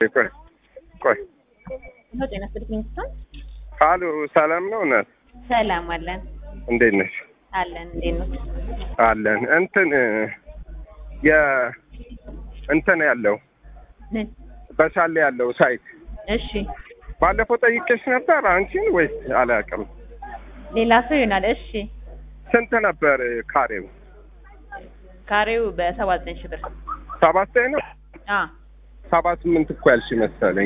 ቆይ ቆይ ነው ጤና ስጥልኝ ስቶን አሉ ሰላም ነው እናት ሰላም አለን እንዴት ነሽ አለን እንዴት ነው አለን እንትን የ እንትን ያለው ምን በሻሌ ያለው ሳይት እሺ ባለፈው ጠይቄሽ ነበር አንቺን ወይስ አላውቅም ሌላ ሰው ይሆናል እሺ ስንት ነበር ካሬው ካሬው በሰባ ዘጠኝ ሺህ ብር ሰባት ዘጠኝ ነው አ ሰባ ስምንት እኮ ያልሽ መሰለኝ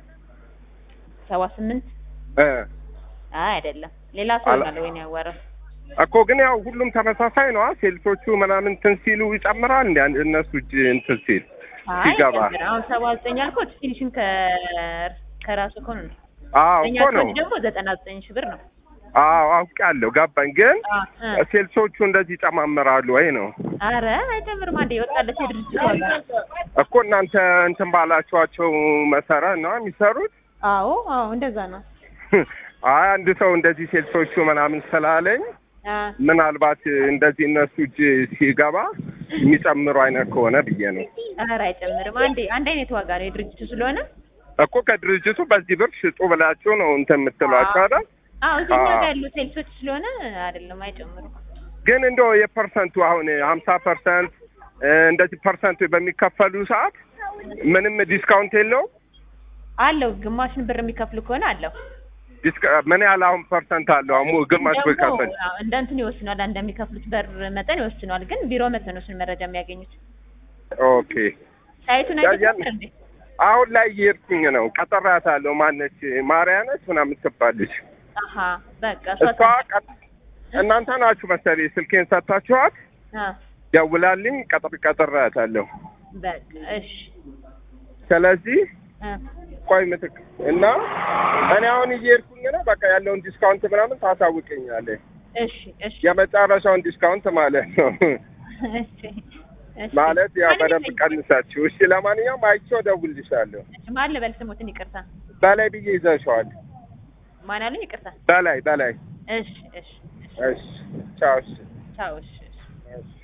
ሰባ ስምንት እ አይ አይደለም ሌላ ሰው አላ- ይሆናል ወይ ነው ያወራው እኮ ግን ያው ሁሉም ተመሳሳይ ነው ሴልሶቹ ምናምን እንትን ሲሉ ይጨምራል እንደ እነሱ እጅ እንትን ሲል አይ ሲገባ ጨምር። አሁን ሰባ ዘጠኝ አልኩት ፊኒሽን ከ ከራሱ ከሆነ ነው አዎ እኛ እኮ ነው ኮድ ደግሞ ዘጠና ዘጠኝ ሺህ ብር ነው አዎ አውቄያለሁ ገባኝ ግን አ እ ሴልሶቹ እንደዚህ ይጨማምራሉ ወይ ነው አረ አይጨምርም አንዴ የወጣለት የድርጅት ዋጋ እኮ እናንተ እንትን ባላችኋቸው መሰረት ነው የሚሰሩት አዎ አዎ እንደዛ ነው አይ አንድ ሰው እንደዚህ ሴልሶቹ ምናምን ስላለኝ አ ምናልባት እንደዚህ እነሱ እጅ ሲገባ የሚጨምሩ አይነት ከሆነ ብዬ ነው አረ አይጨምርም አንዴ አንድ አይነት ዋጋ ነው የድርጅቱ ስለሆነ እኮ ከድርጅቱ በዚህ ብር ሽጡ ብላችሁ ነው እንትን የምትሏቸው አይደል አዎ እዚህ እኛ አዎ። ጋር ያሉ ሴልሶች ስለሆነ አይደለም አይጨምሩም ግን እንደው የፐርሰንቱ አሁን ሀምሳ ፐርሰንት እንደዚህ ፐርሰንቱ በሚከፈሉ ሰዓት ምንም ዲስካውንት የለው አለው ግማሽን ብር የሚከፍሉ ከሆነ አለው ምን ያህል አሁን ፐርሰንት አለው አሁን ግማሽ ደግሞ ብከፍል አዎ፣ እንደ እንትን ይወስኗል እንደሚከፍሉት በር መጠን ይወስኗል ግን ቢሮ መተው ነው እሱን መረጃ የሚያገኙት ኦኬ ሳይቱን ያ- አይተህ ያን- እንዴ አሁን ላይ እየሄድኩኝ ነው ቀጠራታለሁ ማነች ማርያነች ምናምን ትባለች አሀ በቃ እሷ ቀጥ- እናንተ ናችሁ መሰለኝ ስልኬን ሰጥታችኋት አ ደውላልኝ ቀጥር ቀጠራታለሁ በቃ እሺ ስለዚህ አ ቆይ ምትክ እና እኔ አሁን እየሄድኩኝ ነው በቃ ያለውን ዲስካውንት ምናምን ታሳውቀኛለህ እሺ እሺ የመጨረሻውን ዲስካውንት ማለት ነው እሺ እሺ ማለት ያው ማን በደንብ ይፈልጋል? ቀንሳችሁ እሺ ለማንኛውም አይቼው እደውልልሻለሁ እሺ ማን ልበል ስሙትን ይቅርታ በላይ ብዬ ይዘሸዋል ማን አሉኝ ይቅርታ በላይ በላይ እሺ እሺ እሺ እሺ ቻው እሺ ቻው እሺ እሺ እሺ